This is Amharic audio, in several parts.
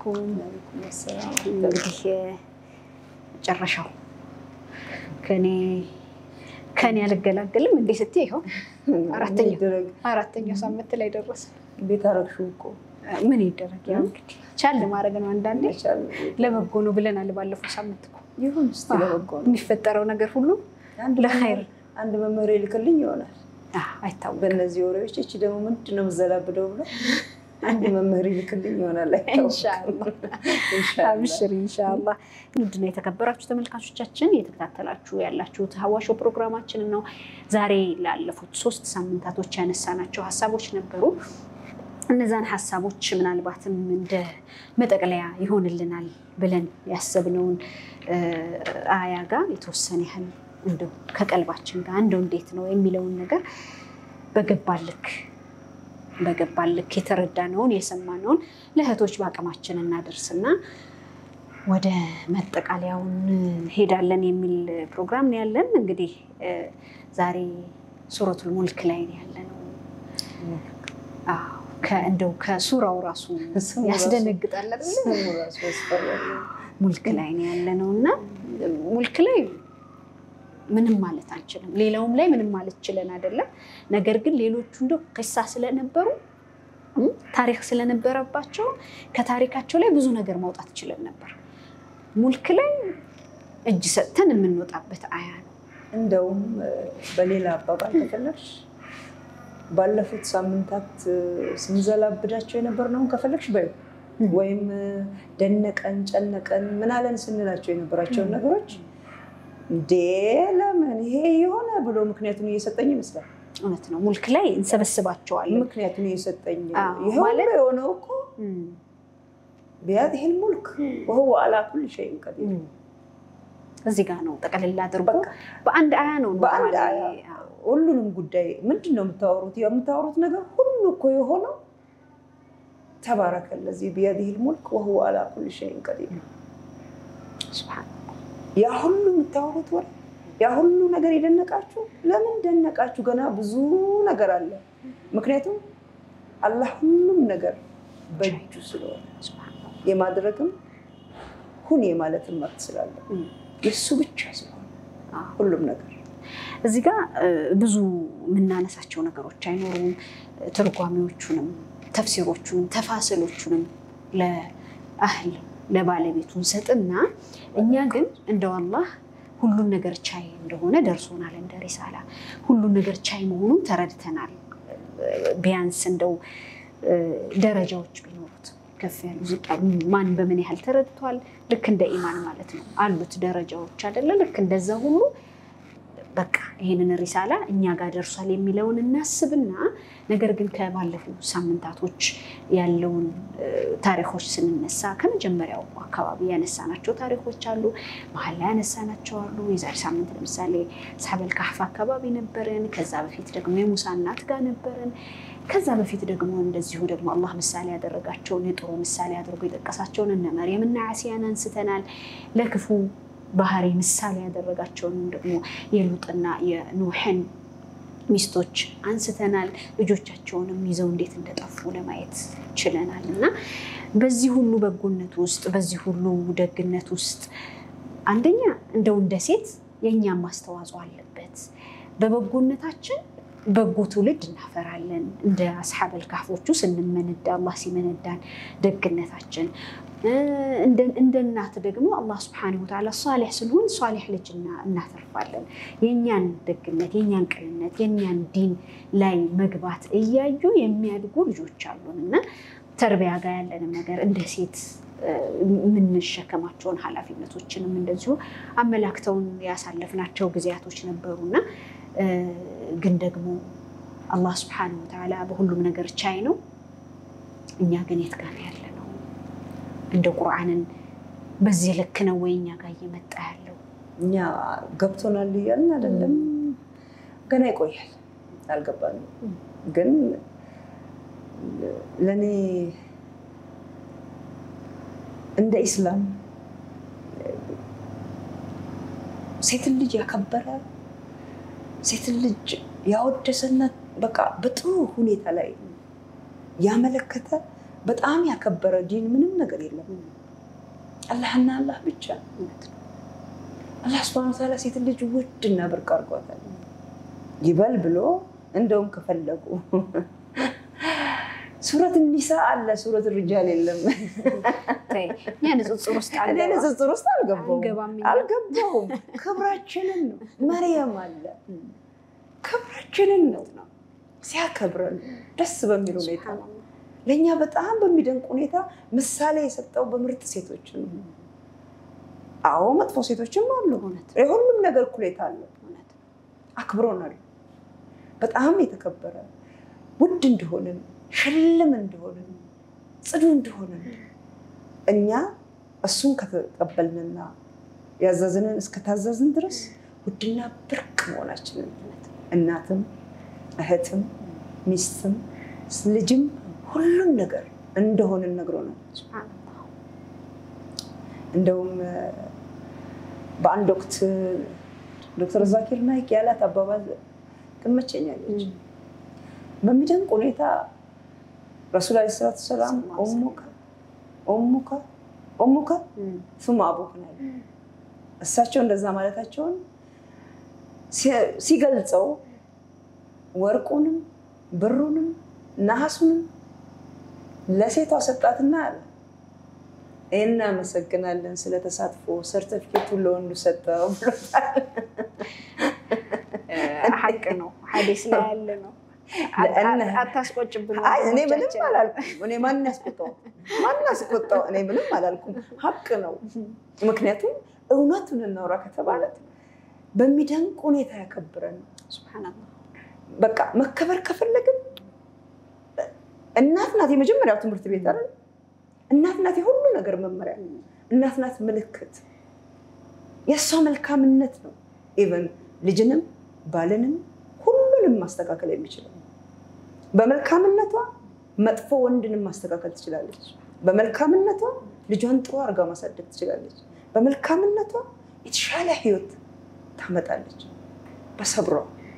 አለይኩም። እንግዲህ መጨረሻው ከኔ ከኔ አልገላገልም እንዴ ስትይ ይኸው አራተኛው አራተኛው ሳምንት ላይ ደረሰ። ቤት አረግሽው እኮ ምን ይደረግ ያው እንግዲህ ቻል ማድረግ ነው። አንዳንዴ ለበጎ ነው ብለናል። ባለፈው ሳምንት እኮ ይሁን እስኪ ለበጎ ነው። የሚፈጠረው ነገር ሁሉ አንድ ለኸይር መምህር- አንድ መምህር ይልክልኝ ይሆናል አይታወቅም። በእነዚህ ወሬዎች። እቺ ደግሞ ምንድን ነው የምዘላብደው ብሎ አንድ መምህር ይልክልኝ ይሆናል። አይታወቅም። ኢንሻአላህ ኢንሻአላህ። አብሽር ኢንሻአላህ። ውድና የተከበራችሁ ተመልካቾቻችን እየተከታተላችሁ ያላችሁት ሀዋሾ ፕሮግራማችንን ነው። ዛሬ ላለፉት ሶስት ሳምንታቶች ያነሳናቸው ሀሳቦች ነበሩ። እነዛን ሀሳቦች ምናልባትም እንደ መጠቅለያ ይሆንልናል ብለን ያሰብነውን እ፣ አያ ጋር የተወሰነ ያህል እንደው ከቀልባችን ጋር እንደው እንዴት ነው የሚለውን ነገር በገባልክ በገባልክ የተረዳነውን የሰማነውን ለእህቶች በአቅማችን እናደርስና ወደ መጠቃለያውን ሄዳለን የሚል ፕሮግራም ነው ያለን። እንግዲህ እ፣ ዛሬ ሱረቱል ሙልክ ላይ ነው ያለነው። አዎ፣ ከ- እንደው ከሱራው ራሱ ስሙ ራሱ- ያስደነግጣል አይደለ? ስሙ ራሱ ያስፈራል። ሙልክ ላይ ነው ያለነው እና ሙልክ ላይ ምንም ማለት አንችልም። ሌላውም ላይ ምንም ማለት ችለን አይደለም። ነገር ግን ሌሎቹ እንደው ቅሳ ስለነበሩ እም፣ ታሪክ ስለነበረባቸው ከታሪካቸው ላይ ብዙ ነገር ማውጣት ችለን ነበር። ሙልክ ላይ እጅ ሰጥተን የምንወጣበት አያ ነው። እንደውም እ፣ በሌላ አባባል ከፈለግሽ ባለፉት ሳምንታት እ፣ ስንዘላብዳቸው የነበርነውን ከፈለግሽ በይው ም። ወይም እ፣ ደነቀን ጨነቀን ምናለን ስንላቸው የነበራቸውን ም። ነገሮች እንዴ ለምን ይሄ የሆነ ብሎ ምክንያቱን እየሰጠኝ ይመስላል። እውነት ነው። ሙልክ ላይ እንሰበስባቸዋለን። ምክንያቱን እየሰጠኝ አዎ፣ ይሄ ማለት- ሁሉ የሆነው እኮ እም፣ ቢያት ይህን ሙልክ ወህወ አላ ኩል ሸይን ቀዲር እም። እዚህ ጋር ነው ጠቅልላ አድርጎ በቃ በአንድ አያ ነው በአንድ ኖርማሊ፣ አያ አዎ። ሁሉንም ጉዳይ ምንድን ነው የምታወሩት? የምታወሩት ነገር ሁሉ እኮ የሆነው ተባረከ ለዚህ ቢየዲሂል ሙልክ ወሁወ አላ ኩል ሸይን ቀዲር። ሱብሃን ያ ሁሉ የምታወሩት ወሬ ያ ሁሉ ነገር የደነቃችሁ ለምን ደነቃችሁ? ገና ብዙ ነገር አለ። ምክንያቱም አላህ ሁሉም ነገር በእጁ ስለሆነ ሱብሃን የማድረግም ሁን የማለትም መብት ስላለ እም። የእሱ ብቻ ስለሆነ አዎ። ሁሉም ነገር እዚህ ጋር እ፣ ብዙ የምናነሳቸው ነገሮች አይኖሩም። ትርጓሜዎቹንም፣ ተፍሲሮቹንም፣ ተፋስሎቹንም ለአህል ለባለቤቱ እንሰጥና እኛ ግን እንደው አላህ ሁሉን ነገር ቻይ እንደሆነ ደርሶናል። እንደ ሪሳላ ሁሉን ነገር ቻይ መሆኑን ተረድተናል። ቢያንስ እንደው እ፣ ደረጃዎች ቢኖሩት ከፍ ያሉ ዝቅ ያሉ ማን በምን ያህል ተረድቷል። ልክ እንደ ኢማን ማለት ነው አሉት ደረጃዎች አይደለ? ልክ እንደዛ ሁሉ በቃ ይህንን ሪሳላ እኛ ጋር ደርሷል የሚለውን እናስብና ነገር ግን ከባለፉ ሳምንታቶች ያለውን እ፣ ታሪኮች ስንነሳ ከመጀመሪያው አካባቢ ያነሳናቸው ታሪኮች አሉ፣ መሀል ላይ ያነሳናቸው አሉ። የዛሬ ሳምንት ለምሳሌ ሳበል ካህፍ አካባቢ ነበርን። ከዛ በፊት ደግሞ የሙሳ እናት ጋር ነበርን። ከዛ በፊት ደግሞ እንደዚሁ ደግሞ አላህ ምሳሌ ያደረጋቸውን የጥሩ ምሳሌ አድርጎ የጠቀሳቸውን እነ መርየምና አሲያን አንስተናል። ለክፉ ባህሪ ምሳሌ ያደረጋቸውን ደግሞ የሉጥና የኑሕን ሚስቶች አንስተናል። ልጆቻቸውንም ይዘው እንዴት እንደጠፉ ለማየት ችለናል። እና በዚህ ሁሉ በጎነት ውስጥ በዚህ ሁሉ ደግነት ውስጥ አንደኛ እንደው እንደ ሴት የእኛም ማስተዋጽኦ አለበት። በበጎነታችን በጎ ትውልድ እናፈራለን። እንደ አስሓበል ካህፎቹ ስንመነዳ አላህ ሲመነዳን ደግነታችን እንደ እናት ደግሞ አላህ ስብሐነሁ ወተዓላ ሷሊሕ ስንሆን ሷሊሕ ልጅ እናተርፋለን። የእኛን ደግነት፣ የእኛን ቅንነት፣ የእኛን ዲን ላይ መግባት እያዩ የሚያድጉ ልጆች አሉን እና ተርቢያ ጋር ያለንም ነገር እንደ ሴት የምንሸከማቸውን ኃላፊነቶችንም እንደዚሁ አመላክተውን ያሳለፍናቸው ጊዜያቶች ነበሩና ግን ደግሞ አላህ ስብሐነሁ ወተዓላ በሁሉም ነገር ቻይ ነው። እኛ ግን የት ጋር ያለ ነው? እንደ ቁርአንን በዚህ ልክ ነው ወይ እኛ ጋር እየመጣ ያለው? እኛ ገብቶናል እያልን አይደለም። ገና ይቆያል፣ አልገባንም። ግን ለእኔ እንደ ኢስላም ሴትን ልጅ ያከበረ ሴትን ልጅ ያወደሰና በቃ በጥሩ ሁኔታ ላይ ያመለከተ በጣም ያከበረ ዲን ምንም ነገር የለም። አላህና አላህ ብቻ። አላህ ስብሐነ ወተዓላ ሴት ልጅ ውድና ብርቅ አድርጓታል። ይበል ብሎ እንደውም ከፈለጉ ሱረት ኒሳ አለ፣ ሱረት ሪጃል የለም። እኛ ንጽጽር ውስጥ እኔ ንጽጽር ውስጥ አልገባሁም አንገባም እኛ። አልገባሁም። ክብራችንን ነው። መርየም አለ፣ ክብራችንን ነው ሲያከብረን ደስ በሚል ሁኔታ ለእኛ በጣም በሚደንቅ ሁኔታ ምሳሌ የሰጠው በምርጥ ሴቶች ነው። አዎ መጥፎ ሴቶችም አሉ። እውነት የሁሉም ነገር እኩሌታ አለው። እውነት አክብሮናል። በጣም የተከበረ ውድ እንደሆንን ሽልም እንደሆንን ጽዱ እንደሆንን እኛ እሱን ከተቀበልንና ያዘዝንን እስከታዘዝን ድረስ ውድና ብርቅ መሆናችንን እናትም እህትም ሚስትም ልጅም ሁሉም ነገር እንደሆንን ነግሮናል። ሱብሃነላህ እንደውም በአንድ ወቅት ዶክተር ዛኪር ናይክ ያላት አባባል ትመቸኛለች። በሚደንቅ ሁኔታ ረሱል ዓለይሂ ሰላቱ ሰላም ኦሙከ ኦሙከ ኦሙከ ሱመ አቡከ ነው ያሉት። እሳቸው እንደዛ ማለታቸውን ሲ- ሲገልጸው ወርቁንም ብሩንም ነሐሱንም ለሴቷ ሰጣትና አለ እናመሰግናለን ስለተሳትፎ ሰርተፊኬቱን ለወንዱ ሰጠው ብሎታል። ሀቅ ነው። ሀዲስ ላይ ያለ ነው። ለእነ- አታስቆጭብን። አይ እኔ ምንም ወንድሞቻችን። አላልኩም። እኔ ማን ያስቆጣው ማን ያስቆጣው? እኔ ምንም አላልኩም። ሀቅ ነው። ምክንያቱም እውነቱን እናውራ ከተባለ በሚደንቅ ሁኔታ ያከብረን። ሱብሃነላህ በቃ መከበር ከፈለግን እናት ናት የመጀመሪያው ትምህርት ቤት አይደል? እናት ናት የሁሉ ነገር መመሪያ። እናት ናት ምልክት። የእሷ መልካምነት ነው ኢቨን ልጅንም ባልንም ሁሉንም ማስተካከል የሚችለው በመልካምነቷ መጥፎ ወንድንም ማስተካከል ትችላለች። በመልካምነቷ ልጇን ጥሩ አድርጋ ማሳደግ ትችላለች። በመልካምነቷ የተሻለ ህይወት ታመጣለች። በሰብሯ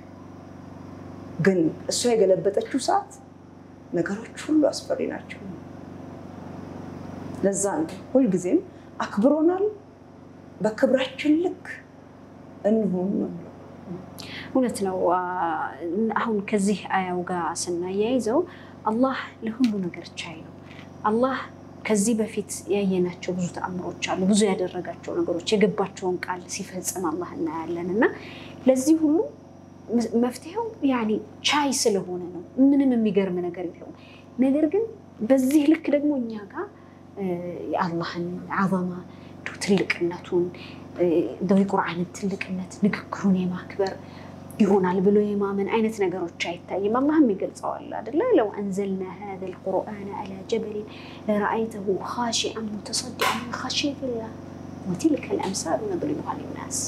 ግን እሷ የገለበጠችው ሰዓት ነገሮች ሁሉ አስፈሪ ናቸው። ለዛ ነው ሁልጊዜም አክብሮናል። በክብራችን ልክ እንሁን ነው የምለው። እውነት ነው። አሁን ከዚህ አያው ጋር ስናያይዘው አላህ ለሁሉ ነገር ቻይ ነው። አላህ ከዚህ በፊት ያየናቸው ብዙ ተአምሮች አሉ። ብዙ ያደረጋቸው ነገሮች የገባቸውን ቃል ሲፈጽም አላህ እናያለን እና ለዚህ ሁሉ መፍትሄው ያኔ ቻይ ስለሆነ ነው። ምንም የሚገርም ነገር የለውም። ነገር ግን በዚህ ልክ ደግሞ እኛ ጋር የአላህን አዘማ ትልቅነቱን እንደው የቁርአንን ትልቅነት ንግግሩን የማክበር ይሆናል ብሎ የማመን አይነት ነገሮች አይታይም። አላህም ይገልጸዋል አይደለ? ለው አንዘልና ሀዘል ቁርአነ አላ ጀበሊን ለረአይተሁ ኻሺዐን ሙተሰዲዐን ሚን ኸሽየቲላህ ወቲልከ ልአምሳሉ ነድሪቡሃ ሊናስ።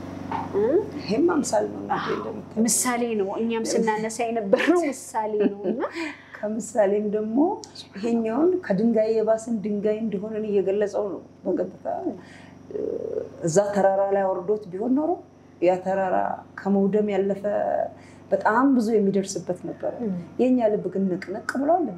ይሄም አምሳል ነው እናቴ እንደምታየው። ምሳሌ ነው። እኛም ስናነሳ የነበረው ምሳሌ ነው እና ከምሳሌም ደግሞ ይሄኛውን ከድንጋይ የባስን ድንጋይ እንደሆነን እየገለጸው ነው በቀጥታ እዛ ተራራ ላይ አውርዶት ቢሆን ኖሮ ያ ተራራ ከመውደም ያለፈ በጣም ብዙ የሚደርስበት ነበረ። የእኛ ልብ ግን ንቅንቅ ብሏል። እንደ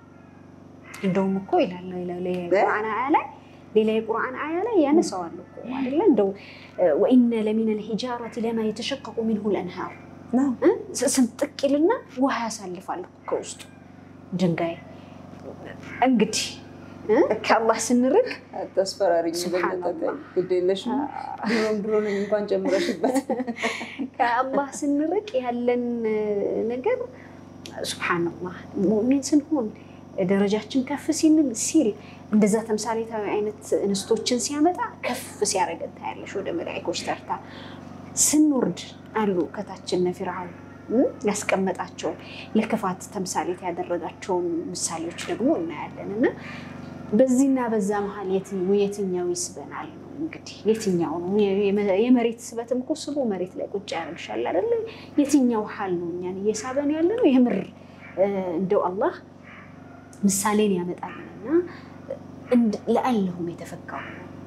እንደውም እኮ ይላል ሌላ የቁርአን አያ ላይ ሌላ የቁርአን አያ ላይ ያነሳዋል እኮ አይደለ? እንደው ወኢነ ለሚን ልሂጃረት ለማ የተሸቀቁ ሚንሁ ልአንሃር ስንጥቅ ይልና ውሃ ያሳልፋል እኮ ከውስጡ ድንጋይ። እንግዲህ ከአላህ ስንርቅ ተስፈራሪኝ ሱብሃነላህ። ግድ የለሽም ድሮም ድሮ ነኝ እንኳን ጨምረሽበት ከአላህ ስንርቅ ያለን ነገር ሱብሃነላህ ሙእሚን ስንሆን ደረጃችን ከፍ ሲል ሲል እንደዛ ተምሳሌታዊ አይነት እንስቶችን ሲያመጣ ከፍ ሲያደርገን ታያለሽ ወደ መላኢኮች ተርታ። ስንወርድ አሉ ከታችን እነ ፊርዓውን ያስቀመጣቸውን ለክፋት ተምሳሌት ያደረጋቸውን ምሳሌዎች ደግሞ እናያለን እና በዚህና በዛ መሀል የትኛው ይስበናል ነው እንግዲህ የትኛው ነው የመሬት ስበትም እኮ ስቦ መሬት ላይ ቁጭ ያደርግሻል አይደለ የትኛው ሀል ነው እኛን እየሳበን ያለ ነው የምር እንደው አላህ ምሳሌን ያመጣልንና ለአለሁም የተፈካሩ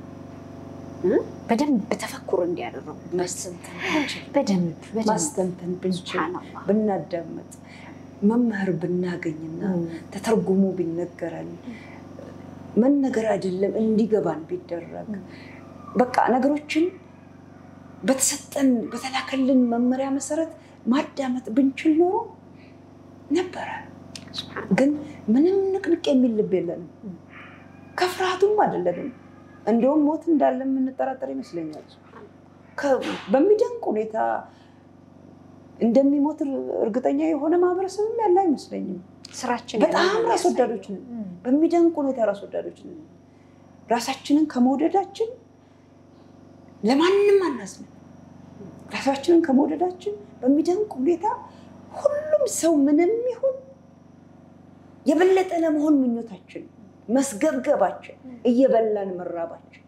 በደንብ ተፈኩር እንዲያደረጉ በደንብ ማስተንተን ብንችል ሱብሃነላህ ብናዳመጥ መምህር ብናገኝና ተተርጉሞ ቢነገረን መነገር አይደለም እንዲገባን ቢደረግ በቃ ነገሮችን በተሰጠን በተላከልን መመሪያ መሰረት ማዳመጥ ብንችል ኖሮ ነበረ። ግን ምንም ንቅንቅ የሚል ልብ የለንም። ከፍርሃቱም አይደለንም። እንደውም ሞት እንዳለ የምንጠራጠር ይመስለኛል። በሚደንቅ ሁኔታ እንደሚሞት እርግጠኛ የሆነ ማህበረሰብም ያለ አይመስለኝም። ስራችን በጣም ራስ ወዳዶች ነን። በሚደንቅ ሁኔታ ራስ ወዳዶች ነን። ራሳችንን ከመውደዳችን ለማንም አናዝንም። ራሳችንን ከመውደዳችን በሚደንቅ ሁኔታ ሁሉም ሰው ምንም ይሁን የበለጠ ለመሆን ምኞታችን፣ መስገብገባችን፣ እየበላን መራባችን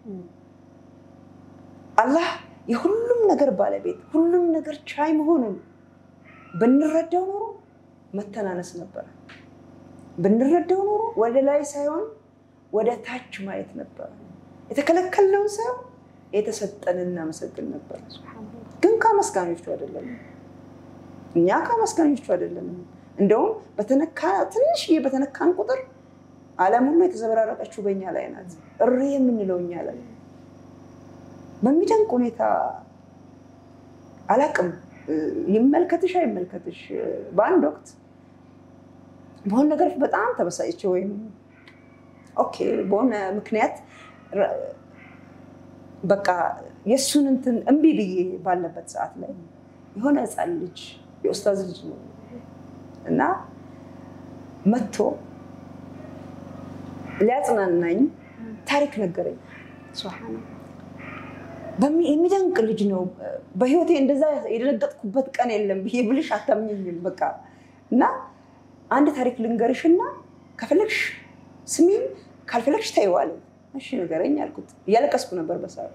አላህ የሁሉም ነገር ባለቤት ሁሉም ነገር ቻይ መሆኑን ብንረዳው ኖሮ መተናነስ ነበረ። ብንረዳው ኖሮ ወደ ላይ ሳይሆን ወደ ታች ማየት ነበረ። የተከለከልነውን ሳይሆን የተሰጠንን እናመሰግን ነበረ። ግን ከአመስጋኞቹ አይደለም። እኛ ከአመስጋኞቹ አይደለም። እንደውም በተነካ ትንሽዬ በተነካን ቁጥር ዓለም ሁሉ የተዘበራረቀችው በእኛ ላይ ናት። እሪ የምንለው እኛ ላይ በሚደንቅ ሁኔታ አላቅም። ይመልከትሽ አይመልከትሽ፣ በአንድ ወቅት በሆነ ነገር በጣም ተበሳጭቼ ወይም ኦኬ በሆነ ምክንያት በቃ የእሱን እንትን እምቢ ብዬ ባለበት ሰዓት ላይ የሆነ ሕፃን ልጅ የኡስታዝ ልጅ ነው እና መጥቶ ሊያጽናናኝ ታሪክ ነገረኝ። የሚደንቅ ልጅ ነው። በህይወቴ እንደዛ የደነገጥኩበት ቀን የለም ብዬ ብልሽ አታምኝም። በቃ እና አንድ ታሪክ ልንገርሽና ከፈለግሽ ስሚኝ፣ ካልፈለግሽ ተይዋለ። እሺ ንገረኝ አልኩት። እያለቀስኩ ነበር በሰዓቱ።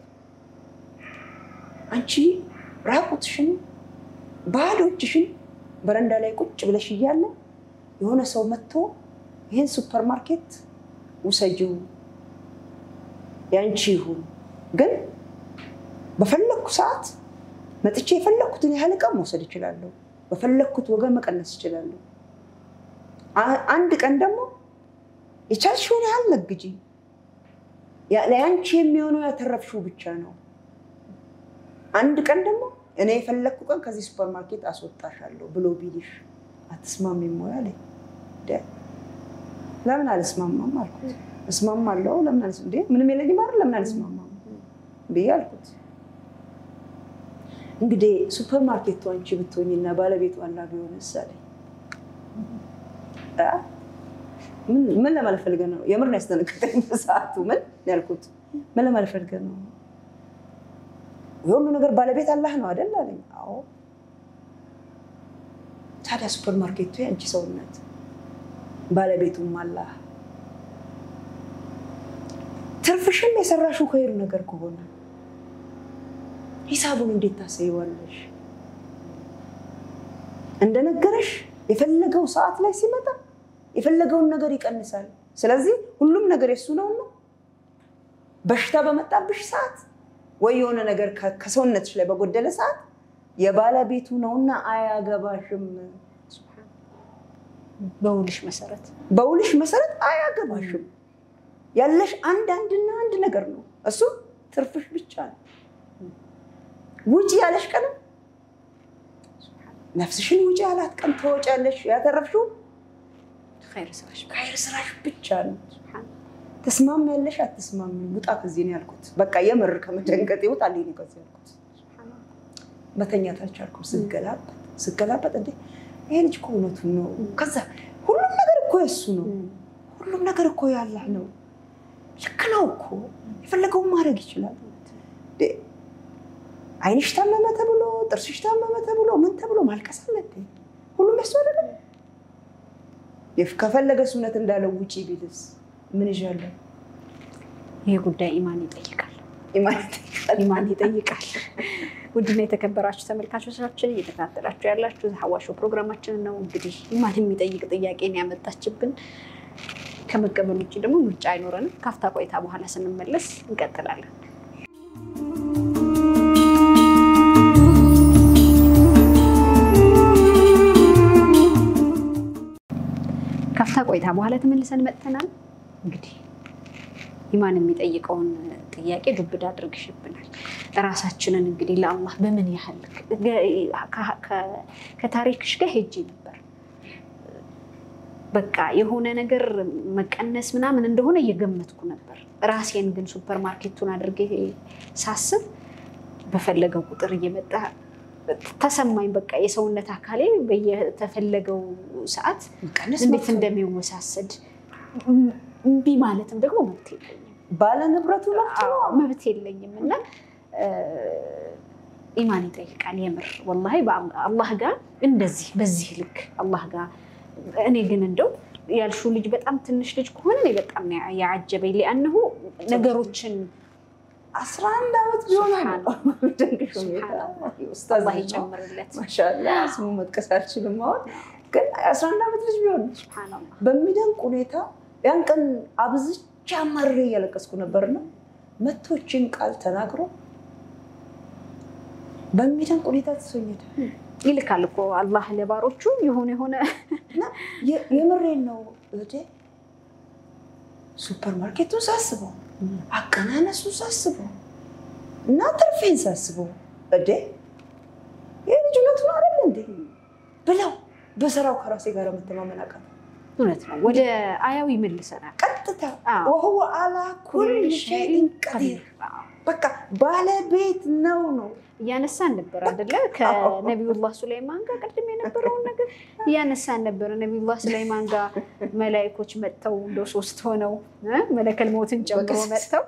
አንቺ ራቁትሽን ባዶ እጅሽን በረንዳ ላይ ቁጭ ብለሽ እያለ የሆነ ሰው መጥቶ ይህን ሱፐር ማርኬት ውሰጂው ያንቺ ይሁን ግን በፈለግኩ ሰዓት መጥቼ የፈለግኩትን ያህል ዕቃ መውሰድ እችላለሁ። በፈለግኩት ወገን መቀነስ እችላለሁ። አንድ ቀን ደግሞ የቻልሽውን ያህል ነግጂ፣ ለያንቺ የሚሆነው ያተረፍሽው ብቻ ነው። አንድ ቀን ደግሞ እኔ የፈለግኩ ቀን ከዚህ ሱፐር ማርኬት አስወጣሻለሁ ብሎ ቢልሽ አትስማሚም ወይ አለኝ። ለምን አልስማማም አልኩት። እስማማለሁ። ለምን እንዴ ምንም የለኝም አይደል? ለምን አልስማማም ብዬ አልኩት። እንግዲህ ሱፐር ማርኬቱ አንቺ ብትሆኝና ባለቤቱ አላ ቢሆን ምሳሌ ምን ለማለት ፈልገህ ነው? የምር ነው ያስደነገጠኝ በሰዓቱ። ምን ያልኩት ምን ለማለት ፈልገህ ነው? የሁሉ ነገር ባለቤት አላህ ነው አይደል አለኝ። አዎ። ታዲያ ሱፐር ማርኬቱ የአንቺ ሰውነት ባለቤቱም አላህ፣ ትርፍሽም የሰራሽው ከይሩ ነገር ከሆነ ሂሳቡን እንዴት ታሳይዋለሽ? እንደነገረሽ የፈለገው ሰዓት ላይ ሲመጣ የፈለገውን ነገር ይቀንሳል። ስለዚህ ሁሉም ነገር የሱ ነውና በሽታ በመጣብሽ ሰዓት ወይ የሆነ ነገር ከሰውነትሽ ላይ በጎደለ ሰዓት የባለቤቱ ነውና አያገባሽም። በውልሽ መሰረት በውልሽ መሰረት አያገባሽም። ያለሽ አንድ አንድና አንድ ነገር ነው፣ እሱ ትርፍሽ ብቻ ነው። ውጪ ያለሽ ቀንም ነፍስሽን ውጪ ያላት ቀን ተወጫለሽ። ያተረፍሽው ኸይር ስራሽ ከይር ስራሽ ብቻ ነው። ተስማሚ ያለሽ አትስማሚ፣ ውጣ ከዚህ ነው ያልኩት። በቃ የምር ከመደንገጥ ይውጣልኝ ነው ከዚህ ያልኩት። መተኛት አልቻልኩም። ስገላበጥ ስገላበጥ እንዴ ይሄ ልጅ እኮ እውነቱን ነው። ከዛ ሁሉም ነገር እኮ የሱ ነው። ሁሉም ነገር እኮ ያላህ ነው። ልክ ነው እኮ የፈለገውን ማድረግ ይችላል። አይንሽ ታመመ ተብሎ ጥርስሽ ታመመ ተብሎ ምን ተብሎ ማልቀስ አለ? ሁሉም የሱ አይደለም። ከፈለገ እውነት እንዳለው ውጪ ቢልስ ምን ይዣለሁ? ይህ ጉዳይ ኢማን ይጠይቃል። ኢማን ይጠይቃል። ኢማን ይጠይቃል። ውድና የተከበራችሁ ተመልካቾቻችን እየተከታተላችሁ ያላችሁ ሀዋሾ ፕሮግራማችን ነው። እንግዲህ ኢማን የሚጠይቅ ጥያቄን ያመጣችብን ከመቀበል ውጭ ደግሞ ምርጫ አይኖረንም። ካፍታ ቆይታ በኋላ ስንመለስ እንቀጥላለን። በኋላ ተመልሰን መጥተናል። እንግዲህ ኢማን የሚጠይቀውን ጥያቄ ዱብዳ አድርግሽብናል። ራሳችንን እንግዲህ ለአላህ በምን ያህል ከታሪክሽ ጋር ሄጄ ነበር። በቃ የሆነ ነገር መቀነስ ምናምን እንደሆነ እየገመትኩ ነበር። ራሴን ግን ሱፐር ማርኬቱን አድርጌ ሳስብ በፈለገው ቁጥር እየመጣ ተሰማኝ። በቃ የሰውነት አካሌ በየተፈለገው ሰዓት እንዴት እንደሚወሳሰድ እምቢ ማለትም ደግሞ መብት የለኝም፣ ባለ ንብረቱ መብት የለኝም እና ኢማን ይጠይቃል የምር ወላሂ አላህ ጋር እንደዚህ በዚህ ልክ አላህ ጋር እኔ ግን እንደው ያልሽው ልጅ በጣም ትንሽ ልጅ ከሆነ እኔ በጣም ያዓጀበኝ ሊአነሁ ነገሮችን አስራ አንድ ዓመት ቢሆን አላህ ይጨምርለት። ማሻላ ስሙ መጥቀስ አልችልም። አሁን ግን አስራ አንድ ዓመት ልጅ ቢሆን በሚደንቅ ሁኔታ ያን ቀን አብዝቻ አማርሬ እያለቀስኩ ነበርና መቶችን ቃል ተናግሮ በሚደንቅ ሁኔታ ተሰኘደ ይልካል እኮ አላህ ለባሮቹ የሆነ የሆነ የምሬን ነው እህቴ። ሱፐር ማርኬቱን ሳስበው አቀናነሱ ሳስበው እና ትርፌን ሳስበው እዴ ይህ ልጅነቱን አይደለ እንዴ ብለው በስራው ከራሴ ጋር መተማመን አቃተኝ። እውነት ነው። ወደ አያው ይመልሰናል። ቀጥታ ወህወ አላ ኩል ሸይን ቀዲር በቃ ባለቤት ነው ነው እያነሳን ነበር አይደለ? ከነቢዩላህ ሱለይማን ጋር ቅድም የነበረውን ነገር እያነሳን ነበረ። ነቢዩላህ ሱለይማን ጋር መላይኮች መጥተው እንደው ሶስት ሆነው መለከል ሞትን ጨምሮ መጥተው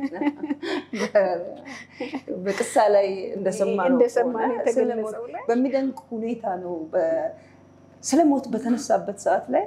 በቅሳ ላይ እንደሰማነው የተገለጸው ላይ በሚደንቅ ሁኔታ ነው። ስለ ሞት በተነሳበት ሰዓት ላይ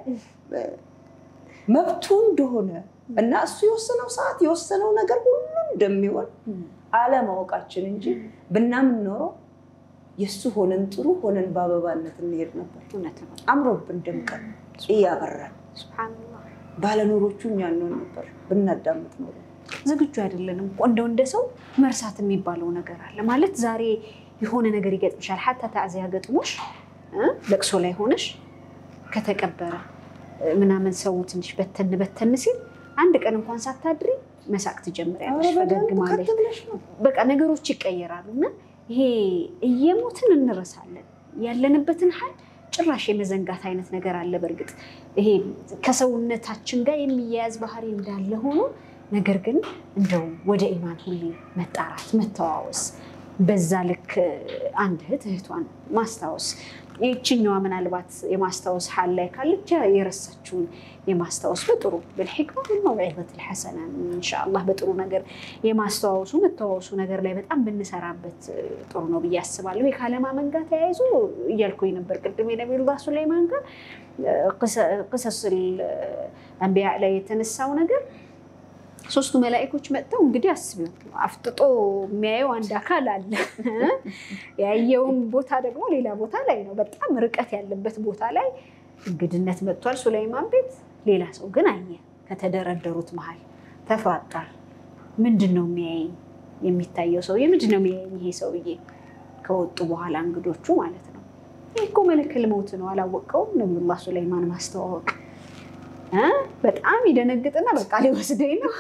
መብቱ እንደሆነ እና እሱ የወሰነው ሰዓት የወሰነው ነገር ሁሉ እንደሚሆን አለማወቃችን እንጂ ብናምን ኖሮ የእሱ ሆነን ጥሩ ሆነን በአበባነት እንሄድ ነበር። አምሮብን ደምቀን እያበራን ባለኖሮቹ እኛ እንሆን ነበር ብናዳምጥ ኖሮ። ዝግጁ አይደለንም። እንደው እንደ ሰው መርሳት የሚባለው ነገር አለ ማለት ዛሬ የሆነ ነገር ይገጥምሻል። ሀታ ታዚያ ገጥሞሽ ለቅሶ ላይ ሆነሽ ከተቀበረ ምናምን ሰው ትንሽ በተን በተን ሲል አንድ ቀን እንኳን ሳታድሪ መሳቅ ትጀምሪያለሽ፣ ፈገግ ማለት በቃ ነገሮች ይቀየራሉ። እና ይሄ እየሞትን እንረሳለን ያለንበትን ሀል ጭራሽ የመዘንጋት አይነት ነገር አለ። በእርግጥ ይሄ ከሰውነታችን ጋር የሚያያዝ ባህሪ እንዳለ ሆኖ ነገር ግን እንደው ወደ ኢማን ሁሌ መጣራት መተዋወስ፣ በዛ ልክ አንድ እህት እህቷን ማስታወስ ይችኛዋ ምናልባት የማስታወስ ሀል ላይ ካለች የረሳችውን የማስታወስ በጥሩ ብልሕክማ መውዒዘት ልሐሰና ኢንሻአላህ በጥሩ ነገር የማስተዋወሱ መተዋወሱ ነገር ላይ በጣም ብንሰራበት ጥሩ ነው ብዬ አስባለሁ። ከአለማመን ጋር ተያይዞ እያልኩኝ ነበር ቅድም የነቢዩላህ ሱለይማን ጋር ቅሰስ አንቢያ ላይ የተነሳው ነገር ሶስቱ መላኢኮች መጥተው እንግዲህ አስቢው አፍጥጦ የሚያየው አንድ አካል አለ። ያየውን ቦታ ደግሞ ሌላ ቦታ ላይ ነው፣ በጣም ርቀት ያለበት ቦታ ላይ እንግድነት መጥቷል ሱለይማን ቤት። ሌላ ሰው ግን አየ። ከተደረደሩት መሀል ተፋጣል። ምንድን ነው የሚያየኝ? የሚታየው ሰውዬ ምንድን ነው የሚያየኝ? ይሄ ሰውዬ ከወጡ በኋላ እንግዶቹ ማለት ነው። ይህ እኮ መለከል መውት ነው፣ አላወቀውም። ነቢዩላህ ሱለይማን ማስተዋወቅ በጣም ይደነግጥና በቃ ሊወስደኝ ነው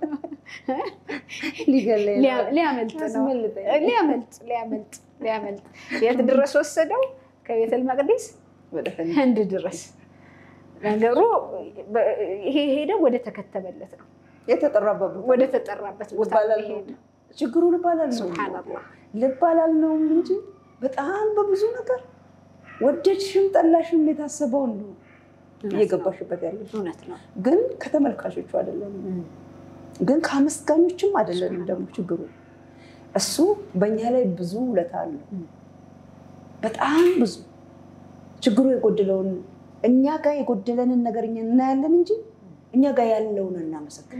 ሊያመልጥ ነው ሊያመልጥ ሊያመልጥ ሊያመልጥ የት ድረስ ወሰደው? ከቤተል መቅዲስ ህንድ ድረስ ነገሩ ይሄ ሄደ ወደ ተከተበለት ነው የተጠራበት ወደ ተጠራበት ቦታ ሄደ። ችግሩ ልባላል ነው ሱብሃነላህ ልባላል ነው እንጂ በጣም በብዙ ነገር ወደድሽም ጠላሽም የታሰበውን ነው እየገባሽበት ያለሽ እውነት ነው። ግን ከተመልካቾቹ አይደለም፣ ግን ከአመስጋኞችም አይደለንም። ደግሞ ችግሩ እሱ በእኛ ላይ ብዙ ውለታ አለው፣ በጣም ብዙ ችግሩ የጎደለውን እኛ ጋር የጎደለንን ነገር እኛ እናያለን እንጂ እኛ ጋር ያለውን እናመሰግን።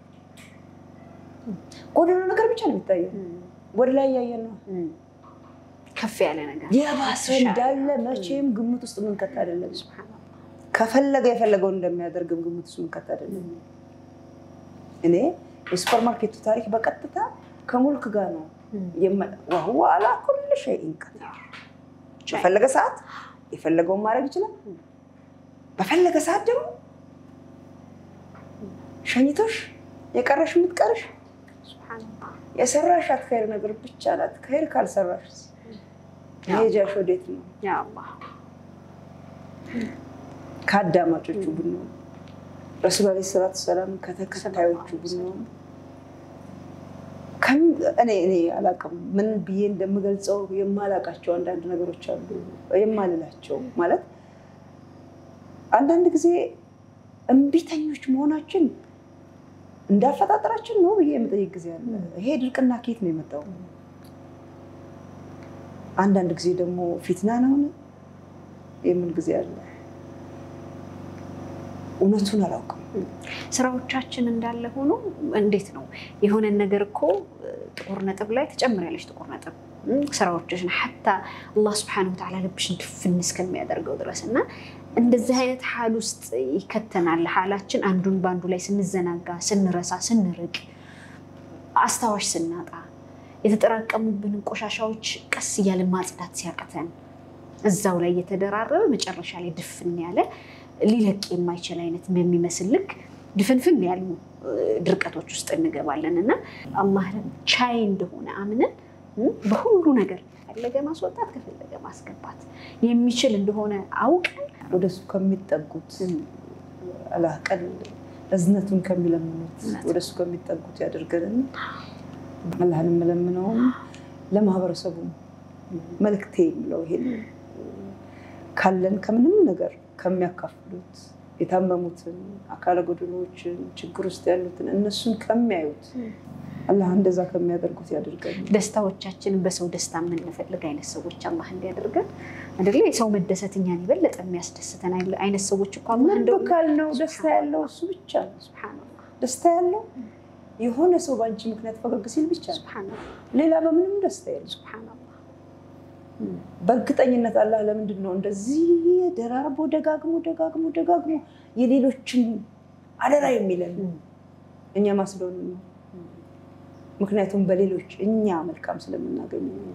ጎደለው ነገር ብቻ ነው የሚታየው፣ ወደ ላይ እያየን ነው። ከፍ ያለ ነገር የባሰ እንዳለ መቼም ግምት ውስጥ ምንከት አይደለም። ከፈለገ የፈለገውን እንደሚያደርግም ግምት ውስጥ ምንከት አይደለም። እኔ የሱፐር ማርኬቱ ታሪክ በቀጥታ ከሙልክ ጋር ነው ወህወ አላ ኩል ሸይኢን ቀዲር። በፈለገ ሰዓት የፈለገውን ማድረግ ይችላል። በፈለገ ሰዓት ደግሞ ሸኝቶሽ የቀረሽ የምትቀርሽ ሱብሓነላህ። የሰራሻት ኸይር ነገር ብቻ ናት። ኸይር ካልሰራሽ መሄጃሽ ወዴት ነው? ያ አላህ ከአዳማጮቹ ብንሆን ረሱል ዓለይሂ ሰላቱ ሰላም ከተከታዮቹ ብንሆን ከም- እኔ እኔ አላውቅም ምን ብዬ እንደምገልጸው የማላውቃቸው አንዳንድ ነገሮች አሉ የማልላቸው ማለት አንዳንድ ጊዜ እምቢተኞች መሆናችን እንዳፈጣጠራችን ነው ብዬ የምጠይቅ ጊዜ አለ። ይሄ ድርቅና ኬት ነው የመጣው? አንዳንድ ጊዜ ደግሞ ፊትና ነውን የምን ጊዜ አለ። እውነቱን አላውቅም። ስራዎቻችን እንዳለ ሆኖ እንዴት ነው የሆነን ነገር እኮ ጥቁር ነጥብ ላይ ትጨምሪያለሽ ጥቁር ነጥብ ስራዎችሽን ሐታ አላህ ስብሐነሁ ወተዓላ ልብሽን ድፍን እስከሚያደርገው ድረስ እና እንደዚህ አይነት ሀል ውስጥ ይከተናል። ሀላችን አንዱን በአንዱ ላይ ስንዘናጋ፣ ስንረሳ፣ ስንርቅ፣ አስታዋሽ ስናጣ፣ የተጠራቀሙብንን ቆሻሻዎች ቀስ እያልን ማጽዳት ሲያቅተን እዛው ላይ እየተደራረበ መጨረሻ ላይ ድፍን ያለ ሊለቅ የማይችል አይነት በሚመስል ልክ ድፍንፍን ያሉ ድርቀቶች ውስጥ እንገባለን እና አላህ ቻይ እንደሆነ አምነን በሁሉ ነገር ከፈለገ ማስወጣት ከፈለገ ማስገባት የሚችል እንደሆነ አውቀን ወደሱ ከሚጠጉት አላህ ቀል እዝነቱን ከሚለምኑት ወደሱ ከሚጠጉት ያደርገን። አላህን የምለምነውም ለማህበረሰቡም መልክቴ የምለው ይሄን ካለን ከምንም ነገር ከሚያካፍሉት የታመሙትን፣ አካለ ጎደሎችን፣ ችግር ውስጥ ያሉትን እነሱን ከሚያዩት አላህ እንደዛ ከሚያደርጉት ያደርገን። ደስታዎቻችንን በሰው ደስታ የምንፈልግ አይነት ሰዎች አላህ እንዲያደርገን አይደለ? የሰው መደሰት እኛን የበለጠ የሚያስደስተን አይነት ሰዎች እኮ አላህ እንደው ልብ ካልነው ደስታ ያለው እሱ ብቻ ነው። ሱብሃነላህ ደስታ ያለው የሆነ ሰው በአንቺ ምክንያት ፈገግ ሲል ብቻ ነው። ሱብሃነላህ ሌላ በምንም ደስታ የለም። ሱብሃነላህ በእርግጠኝነት አላህ ለምንድን ነው እንደዚህ ደራርቦ ደጋግሞ ደጋግሞ ደጋግሞ የሌሎችን አደራ የሚለን? እኛ ማስለውን ነው። ምክንያቱም በሌሎች እኛ መልካም ስለምናገኝ ነው።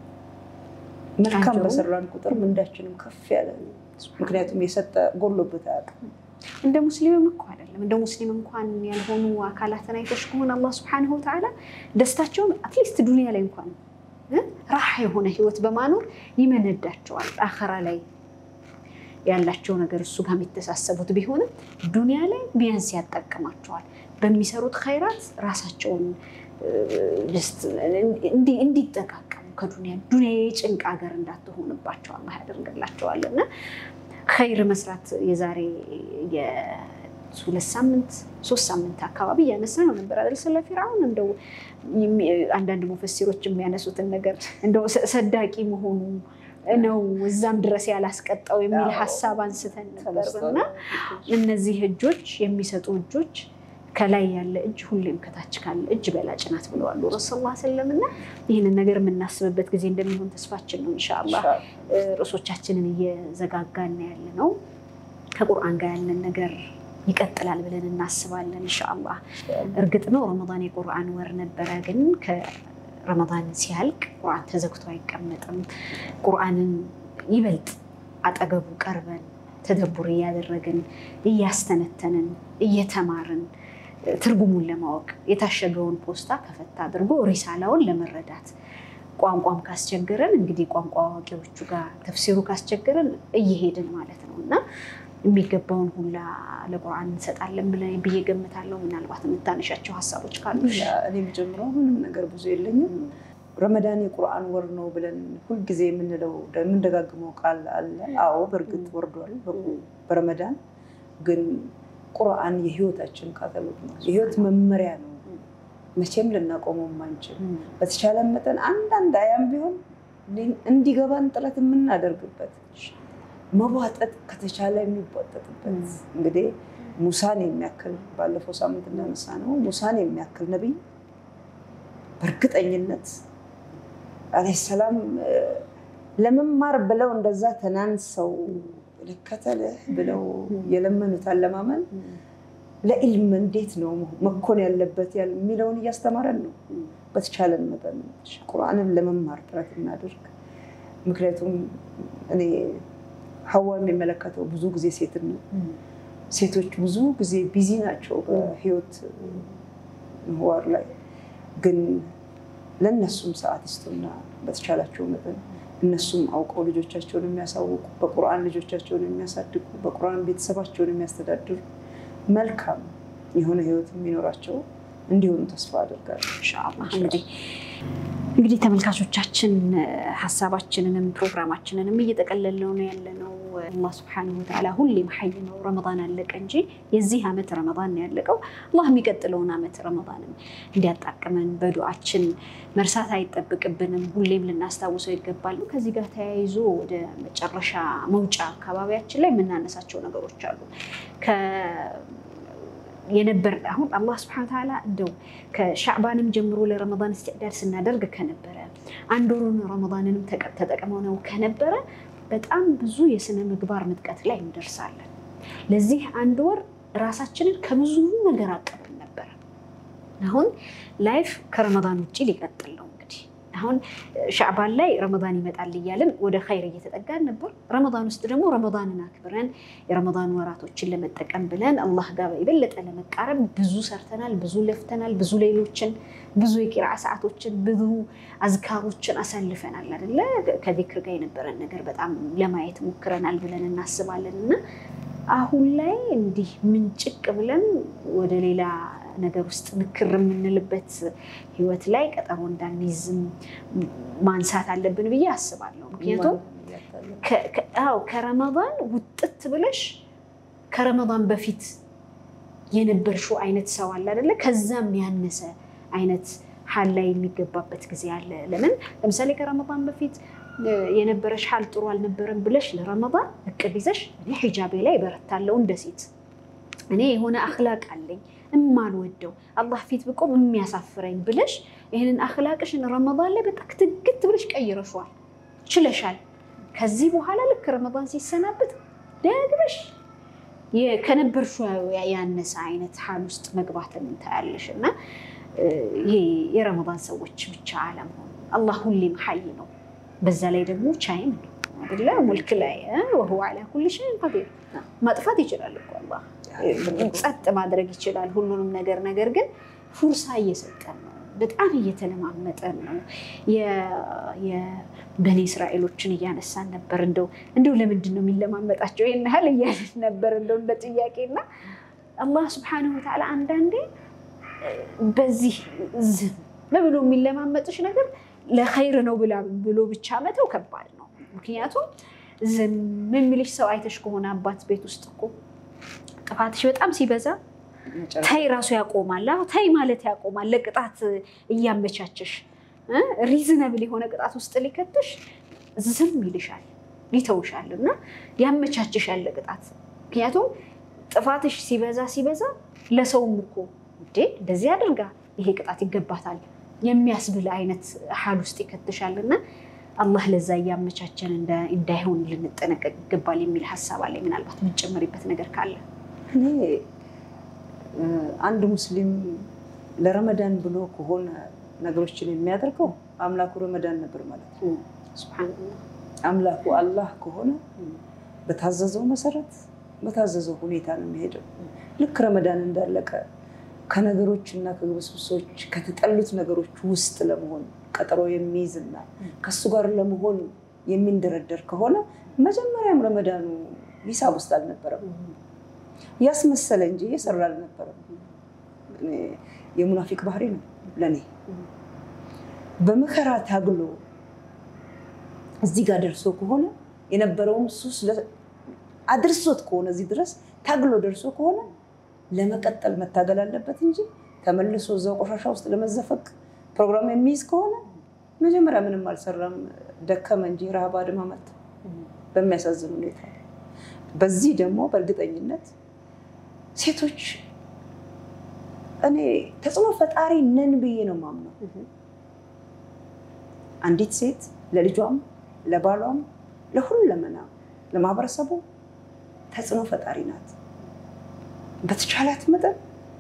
መልካም አንዱም በሰራን ቁጥር ምንዳችንም ከፍ ያለ ነው። ምክንያቱም የሰጠ ጎሎበት አያውቅም። እንደ ሙስሊምም እኮ አይደለም እንደ ሙስሊም እንኳን ያልሆኑ አካላትን አይተሽ ከሆነ አላህ ስብሐነሁ ወተዓላ ደስታቸውን አትሊስት ዱንያ ላይ እንኳን እ ራሓ የሆነ ህይወት በማኖር ይመነዳቸዋል። አኸራ ላይ ያላቸው ነገር እሱ ጋር የሚተሳሰቡት ቢሆንም ዱንያ ላይ ቢያንስ ያጠቅማቸዋል። በሚሰሩት ኸይራት ራሳቸውን እንዲጠቃቀሙ ከዱንያ ዱንያ የጭንቅ ሀገር እንዳትሆንባቸው አላህ ያደርግላቸዋል እና ኸይር መስራት የዛሬ የሁለት ሳምንት ሶስት ሳምንት አካባቢ እያነሳ ነው ነበር አይደል? ስለ ፊርዓውን እንደው አንዳንድ ሙፈሲሮች የሚያነሱትን ነገር እንደው ሰዳቂ መሆኑ ነው እዛም ድረስ ያላስቀጣው የሚል ሀሳብ አንስተን ነበር እና እነዚህ እጆች የሚሰጡ እጆች ከላይ ያለ እጅ ሁሌም ከታች ካለ እጅ በላጭ ናት ብለዋል ረሱል ላ ስለም እና ይህንን ነገር የምናስብበት ጊዜ እንደሚሆን ተስፋችን ነው። እንሻላ ርዕሶቻችንን እየዘጋጋን ያለ ነው። ከቁርአን ጋር ያለን ነገር ይቀጥላል ብለን እናስባለን። እንሻላ እርግጥ ነው ረመዳን የቁርአን ወር ነበረ፣ ግን ከረመዳን ሲያልቅ ቁርአን ተዘግቶ አይቀመጥም። ቁርአንን ይበልጥ አጠገቡ ቀርበን ተደቡር እያደረግን እያስተነተንን እየተማርን ትርጉሙን ለማወቅ የታሸገውን ፖስታ ከፈታ አድርጎ ሪሳላውን ለመረዳት ቋንቋም ካስቸገረን እንግዲህ ቋንቋ አዋቂዎቹ ጋር ተፍሲሩ ካስቸገረን እየሄድን ማለት ነው እና የሚገባውን ሁላ ለቁርአን እንሰጣለን ብለን ብዬ ገምታለሁ። ምናልባት የምታነሻቸው ሀሳቦች ካሉ እኔ የምጀምረው ምንም ነገር ብዙ የለኝም። ረመዳን የቁርአን ወር ነው ብለን ሁልጊዜ የምንለው የምንደጋግመው ቃል አለ። አዎ በእርግጥ ወርዷል በረመዳን ግን ቁርአን የህይወታችን ካታሎግ ነው፣ የህይወት መመሪያ ነው። መቼም ልናቆመው ማንችል በተቻለ መጠን አንዳንድ አያም ቢሆን እንዲገባን ጥረት የምናደርግበት መቧጠጥ ከተቻለ የሚቧጠጥበት እንግዲህ ሙሳን የሚያክል ባለፈው ሳምንት እንዳነሳ ነው ሙሳን የሚያክል ነቢይ በእርግጠኝነት አለይሂ ሰላም ለመማር ብለው እንደዛ ተናንሰው ልከተልህ ብለው የለመኑት አለማመን ለኢልም እንዴት ነው መኮን ያለበት የሚለውን እያስተማረን ነው። በተቻለን መጠን ቁርአንን ለመማር ጥረት እናደርግ። ምክንያቱም እኔ ሀዋ የሚመለከተው ብዙ ጊዜ ሴትን ነው። ሴቶች ብዙ ጊዜ ቢዚ ናቸው በህይወት ምህዋር ላይ ግን ለእነሱም ሰዓት ይስጡና በተቻላቸው መጠን እነሱም አውቀው ልጆቻቸውን የሚያሳውቁ በቁርአን ልጆቻቸውን የሚያሳድጉ በቁርአን ቤተሰባቸውን የሚያስተዳድሩ መልካም የሆነ ህይወት የሚኖራቸው እንዲሆኑ ተስፋ አደርጋለሁ። ኢንሻአላህ እንግዲህ እንግዲህ ተመልካቾቻችን ሀሳባችንንም ፕሮግራማችንንም እየጠቀለልነው ነው ያለነው። አላህ ስብሐነሁ ወተዓላ ሁሌም ሐይ ነው። ረመዳን አለቀ እንጂ የዚህ ዓመት ረመዳን ነው ያለቀው። አላህ የሚቀጥለውን ዓመት ረመዳንም እንዲያጣቅመን በዱዓችን መርሳት አይጠብቅብንም። ሁሌም ልናስታውሰው ይገባል። ከዚህ ጋር ተያይዞ ወደ መጨረሻ መውጫ አካባቢያችን ላይ የምናነሳቸው ነገሮች አሉ የነበር አሁን አላህ ስብሐነ ወተዓላ እንደው ከሻዕባንም ጀምሮ ለረመዳን እስትዕዳድ ስናደርግ ከነበረ አንድ ወሩን ረመዳንንም ተጠቅመው ነው ከነበረ በጣም ብዙ የስነ ምግባር ምጥቀት ላይ እንደርሳለን። ለዚህ አንድ ወር ራሳችንን ከብዙ ነገር አቀብን ነበረ። አሁን ላይፍ ከረመዳን ውጭ ሊቀጥል ነው። እንግዲህ አሁን ሻዕባን ላይ ረመዳን ይመጣል እያልን ወደ ኸይር እየተጠጋን ነበር። ረመዳን ውስጥ ደግሞ ረመዳንን አክብረን የረመዳን ወራቶችን ለመጠቀም ብለን አላህ ጋር የበለጠ ለመቃረብ ብዙ ሰርተናል፣ ብዙ ለፍተናል፣ ብዙ ሌሎችን፣ ብዙ የቂራ ሰዓቶችን፣ ብዙ አዝካሮችን አሳልፈናል አይደለ? ከዚክር ጋር የነበረን ነገር በጣም ለማየት ሞክረናል ብለን እናስባለን እና አሁን ላይ እንዲህ ምንጭቅ ብለን ወደ ሌላ ነገር ውስጥ ንክር የምንልበት ህይወት ላይ ቀጠሮ እንዳንይዝም ማንሳት አለብን ብዬ አስባለሁ። ምክንያቱም አዎ ከረመዳን ውጥት ብለሽ ከረመዳን በፊት የነበርሽው አይነት ሰው አለ አይደለ? ከዛም ያነሰ አይነት ሀል ላይ የሚገባበት ጊዜ አለ። ለምን ለምሳሌ ከረመዳን በፊት የነበረሽ ሀል ጥሩ አልነበረም ብለሽ ለረመዳን እቅድ ይዘሽ እኔ ሂጃቤ ላይ በረታለሁ እንደ ሴት እኔ የሆነ አክላቅ አለኝ እማልወደው አላህ ፊት ብቆም የሚያሳፍረኝ ብለሽ ይህንን አክላቅሽን ረመዳን ላይ በጣም ክትግት ብለሽ ቀይረሸዋል፣ ችለሻል። ከዚህ በኋላ ልክ ረመዳን ሲሰናበት ደግመሽ ከነበርሽው ያነሰ አይነት ሀል ውስጥ መግባትን እንታያለሽ እና ይሄ የረመዳን ሰዎች ብቻ አለመሆኑ አላህ ሁሌም ሀይ ነው። በዛ ላይ ደግሞ ቻይም ነው አይደለ? ሙልክ ላይ ወሁወ ዐላ ኩሊ ሸይኢን ቀዲር ማጥፋት ይችላል እኮ አላህ ጸጥ ማድረግ ይችላል ሁሉንም ነገር። ነገር ግን ፉርሳ እየሰጠን ነው፣ በጣም እየተለማመጠን ነው። የበኒ እስራኤሎችን እያነሳን ነበር። እንደው እንደው ለምንድን ነው የሚለማመጣቸው ይህን ያህል እያልን ነበር እንደው እንደ ጥያቄና አላህ ስብሐነሁ ወተዓላ አንዳንዴ በዚህ ዝም ብሎ የሚለማመጥሽ ነገር ለኸይር ነው ብሎ ብቻ መተው ከባድ ነው። ምክንያቱም ዝም የሚልሽ ሰው አይተሽ ከሆነ አባት ቤት ውስጥ እኮ ጥፋትሽ በጣም ሲበዛ ተይ ራሱ ያቆማል። ተይ ማለት ያቆማል። ለቅጣት እያመቻቸሽ ሪዝነብል የሆነ ቅጣት ውስጥ ሊከትሽ ዝም ይልሻል፣ ይተውሻል እና ያመቻችሻል ለቅጣት። ምክንያቱም ጥፋትሽ ሲበዛ ሲበዛ ለሰውም እኮ እንዴ እንደዚህ አድርጋ ይሄ ቅጣት ይገባታል የሚያስብል አይነት ሀል ውስጥ ይከትሻል እና አላህ ለዛ እያመቻቸን እንዳይሆን ልንጠነቀቅ ይገባል የሚል ሀሳብ አለ። ምናልባት የምንጨምሪበት ነገር ካለ እኔ አንድ ሙስሊም ለረመዳን ብሎ ከሆነ ነገሮችን የሚያደርገው አምላኩ ረመዳን ነበር ማለት ነው። ሱብሃነላህ አምላኩ አላህ ከሆነ በታዘዘው መሰረት በታዘዘው ሁኔታ ነው የሚሄደው። ልክ ረመዳን እንዳለቀ ከነገሮች እና ከግብስብሶች ከተጠሉት ነገሮች ውስጥ ለመሆን ቀጠሮ የሚይዝና ከሱ ጋር ለመሆን የሚንደረደር ከሆነ መጀመሪያም ረመዳኑ ሂሳብ ውስጥ አልነበረም። ያስመሰለ እንጂ እየሰራ አልነበረም። የሙናፊቅ ባህሪ ነው ለእኔ። በመከራ ታግሎ እዚህ ጋር ደርሶ ከሆነ የነበረውም ሱስ አድርሶት ከሆነ እዚህ ድረስ ታግሎ ደርሶ ከሆነ ለመቀጠል መታገል አለበት እንጂ ተመልሶ እዛው ቆሻሻ ውስጥ ለመዘፈቅ ፕሮግራም የሚይዝ ከሆነ መጀመሪያ ምንም አልሰራም፣ ደከመ እንጂ ረሃብ አድማ መታ። በሚያሳዝን ሁኔታ በዚህ ደግሞ በእርግጠኝነት ሴቶች እኔ ተጽዕኖ ፈጣሪ ነን ብዬ ነው ማምነው። አንዲት ሴት ለልጇም ለባሏም ለሁለመና ለማህበረሰቡ ተጽዕኖ ፈጣሪ ናት። በተቻላት መጠን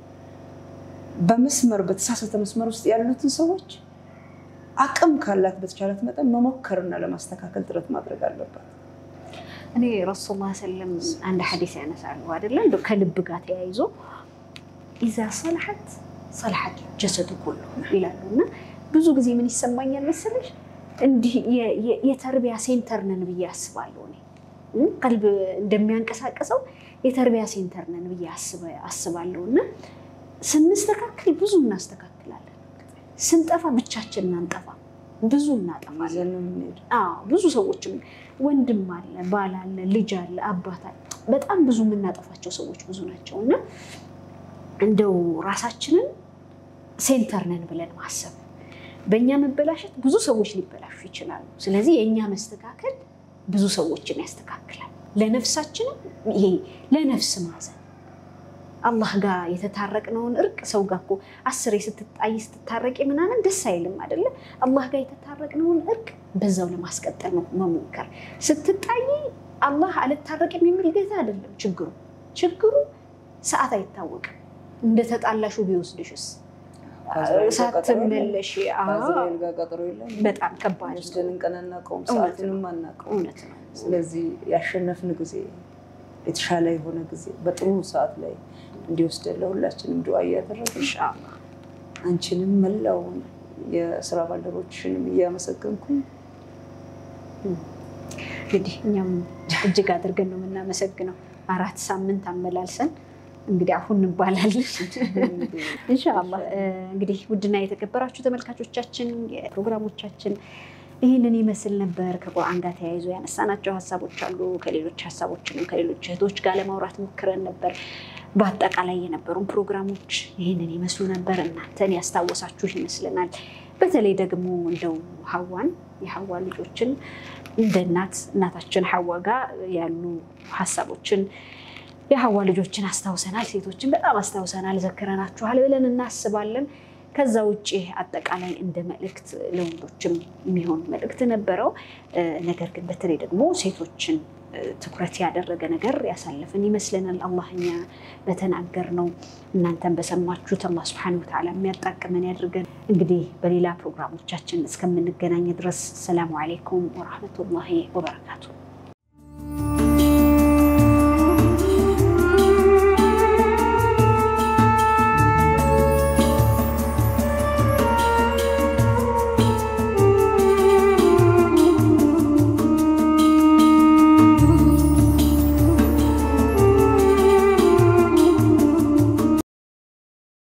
በመስመር በተሳሳተ መስመር ውስጥ ያሉትን ሰዎች አቅም ካላት በተቻላት መጠን መሞከርና ለማስተካከል ጥረት ማድረግ አለባት። እኔ ረሱል ላ ሰለም አንድ ሐዲስ ያነሳሉ አይደለ እንደ ከልብ ጋር ተያይዞ ኢዛ ሰልሐት ሰልሐት ጀሰዱ ኩሉ ይላሉ እና ብዙ ጊዜ ምን ይሰማኛል መሰለሽ እንዲህ የተርቢያ ሴንተር ነን ብዬ አስባለሁ እኔ ቀልብ እንደሚያንቀሳቀሰው የተርቢያ ሴንተር ነን ብዬ አስባለሁ እና ስንስተካከል ብዙ እናስተካክላለን ስንጠፋ ብቻችን እናንጠፋ ብዙ እናጠፋለን ብዙ ሰዎችም ወንድም አለ ባል አለ ልጅ አለ አባት አለ በጣም ብዙ የምናጠፋቸው ሰዎች ብዙ ናቸው እና እንደው ራሳችንን ሴንተር ነን ብለን ማሰብ በእኛ መበላሸት ብዙ ሰዎች ሊበላሹ ይችላሉ ስለዚህ የእኛ መስተካከል ብዙ ሰዎችን ያስተካክላል ለነፍሳችንም ይሄ ለነፍስ ማዘን አላህ ጋር የተታረቅነውን እርቅ ሰው ጋር እኮ አስሬ ስትጣይ ስትታረቂ ምናምን ደስ አይልም አይደለ? አላህ ጋር የተታረቅነውን እርቅ በዛው ለማስቀጠል ነው መሞከር። ስትጣይ አላህ አልታረቅም የሚል ጌታ አይደለም ችግሩ። ችግሩ ሰዓት አይታወቅም። እንደተጣላሹ ቢወስድሽስ ሳትመለሽ በጣም ከባድ ቀን አናውቀውም፣ ሰዓትንም አናውቀውም። እውነት ነው። ስለዚህ ያሸነፍን ጊዜ የተሻለ የሆነ ጊዜ በጥሩ ሰዓት ላይ እንዲወስደን ለሁላችንም ዱዓ እያደረግን ኢንሻአላህ አንቺንም መላውን የስራ ባልደረቦችሽንም እያመሰገንኩኝ እንግዲህ እኛም እጅግ አድርገን ነው የምናመሰግነው። አራት ሳምንት አመላልሰን እንግዲህ አሁን እንባላለን ኢንሻአላህ። እንግዲህ ውድና የተከበራችሁ ተመልካቾቻችን የፕሮግራሞቻችን ይህንን ይመስል ነበር። ከቁርአን ጋር ተያይዞ ያነሳናቸው ሀሳቦች አሉ። ከሌሎች ሀሳቦችንም ከሌሎች እህቶች ጋር ለማውራት ሞክረን ነበር። በአጠቃላይ የነበሩን ፕሮግራሞች ይህንን ይመስሉ ነበር። እናንተን ያስታወሳችሁ ይመስለናል። በተለይ ደግሞ እንደው ሀዋን የሀዋ ልጆችን እንደ እናት እናታችን ሀዋ ጋር ያሉ ሀሳቦችን የሀዋ ልጆችን አስታውሰናል። ሴቶችን በጣም አስታውሰናል፣ ዘክረናችኋል ብለን እናስባለን። ከዛ ውጭ አጠቃላይ እንደ መልእክት ለወንዶችም የሚሆን መልእክት ነበረው። ነገር ግን በተለይ ደግሞ ሴቶችን ትኩረት ያደረገ ነገር ያሳለፍን ይመስለናል። አላህ እኛ በተናገርነው እናንተን በሰማችሁት አላህ ስብሐነሁ ወተዓላ የሚያጣቅመን ያድርገን። እንግዲህ በሌላ ፕሮግራሞቻችን እስከምንገናኝ ድረስ ሰላሙ አሌይኩም ወራህመቱላሂ ወበረካቱ።